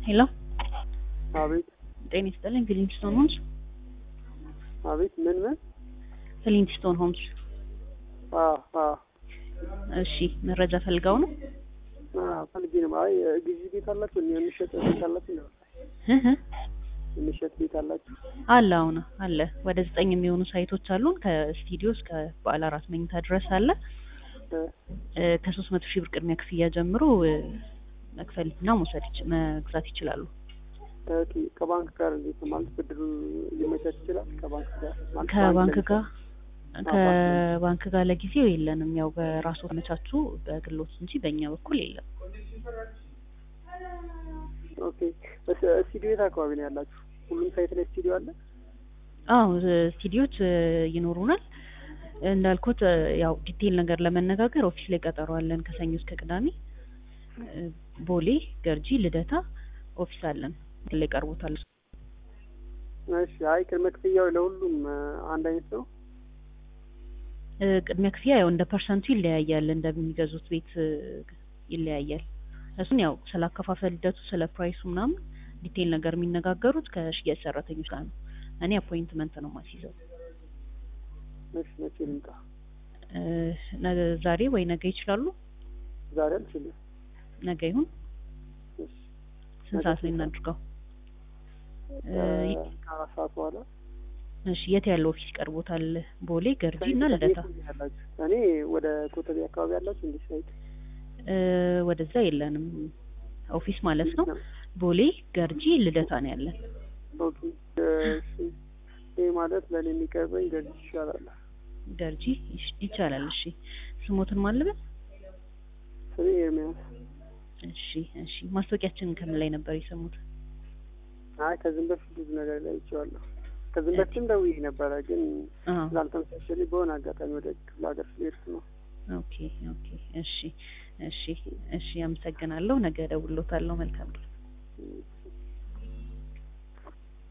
ሄሎ አቤት ጤና ይስጥልኝ። ክሊንስቶን ሆምስ አቤት ምን ምን ክሊንስቶን ሆምስ። አ አ እሺ መረጃ ፈልገው ነው? አ ፈልጌ ነው። አይ ግዢ ቤት አላችሁ? እኔ የሚሸጥ ቤት አላችሁ? ነው እህ የሚሸጥ ቤት አላችሁ? አለ አሁን አለ። ወደ ዘጠኝ የሚሆኑ ሳይቶች አሉን። ከስቱዲዮ እስከ ባለ አራት መኝታ ድረስ አለ። እ ከሶስት መቶ ሺህ ብር ቅድሚያ ክፍያ ጀምሮ እ፣ መክፈልና መውሰድ ይች- መግዛት ይችላሉ። ኦኬ ከባንክ ጋር እንዴት ነው ማለት ብድሩ ሊመቻች ይችላል? ከባንክ ጋር ማለት ከባንክ ባንክ ጋር ለምሳሌ- ከባንክ ጋር ለጊዜው የለንም። ያው በራሱ ተመቻቹ በግሎት እንጂ በእኛ በኩል የለም። ኦኬ እስ- ስቱዲዮ የት አካባቢ ነው ያላችሁ? ሁሉም ሳይት ላይ ስቱዲዮ አለ? አዎ ስቱዲዮች እ፣ ይኖሩናል። እንዳልኩት እ፣ ያው ዲቴይል ነገር ለመነጋገር ኦፊስ ላይ ቀጠሮ አለን ከሰኞ እስከ ቅዳሜ እ፣ ቦሌ፣ ገርጂ፣ ልደታ ኦፊስ አለን ላይ ቀርቦታል። እሺ አይ ቅድመ ክፍያው ለሁሉም እ፣ አንድ አይነት ነው? እ፣ ቅድሚያ ክፍያ ያው እንደ ፐርሰንቱ ይለያያል፣ እንደሚገዙት ቤት እ፣ ይለያያል። እሱን ያው ስለ አከፋፈል ሂደቱ ስለ ፕራይሱ ምናምን ዲቴይል ነገር የሚነጋገሩት ከሽያጭ ሰራተኞች ጋር ነው። እኔ አፖይንትመንት ነው ማስይዘው። እሺ መቼ ልምጣ? እ፣ ነገ ዛሬ ወይ ነገ ይችላሉ? ዛሬ አልችልም። ነገ ይሁን። እሺ ስንት ሰዓት ላይ እናድርገው? እ፣ እ፣ ከአራት ሰዓት በኋላ እሺ የት ያለው ኦፊስ ይቀርቦታል? ቦሌ፣ ገርጂ እና ሳይት ልደታ። የት ነው ያላችሁ? እኔ ወደ ኮተቤ አካባቢ ያላችሁ እንዴ ሳይት እ፣ ወደዛ የለንም ኦፊስ ማለት ነው። ቦሌ፣ ገርጂ፣ ልደታ ነው ያለን። ኦኬ እሺ ይህ ማለት ለእኔ የሚቀርበኝ ገርጂ ይሻላል። ገርጂ ይሽ- ይቻላል። እሺ ስሞትን ማልበል። ስሜ ኤርሚያስ። እሺ እሺ ማስታወቂያችንን ከምን ላይ ነበር የሰሙት? አይ ከዚህም በፊት ብዙ ነገር ላይ ይቼዋለሁ። ከዚህም በፊትም ደውዬ ነበረ ግን አዎ ስላልተመቻቸልኝ በሆነ አጋጣሚ ወደ ክፍለ ሀገር ስለሄድኩ ነው። ኦኬ ኦኬ እሺ እሺ እሺ አመሰግናለሁ። ነገ እደውልልዎታለሁ። መልካም ቀን። እም።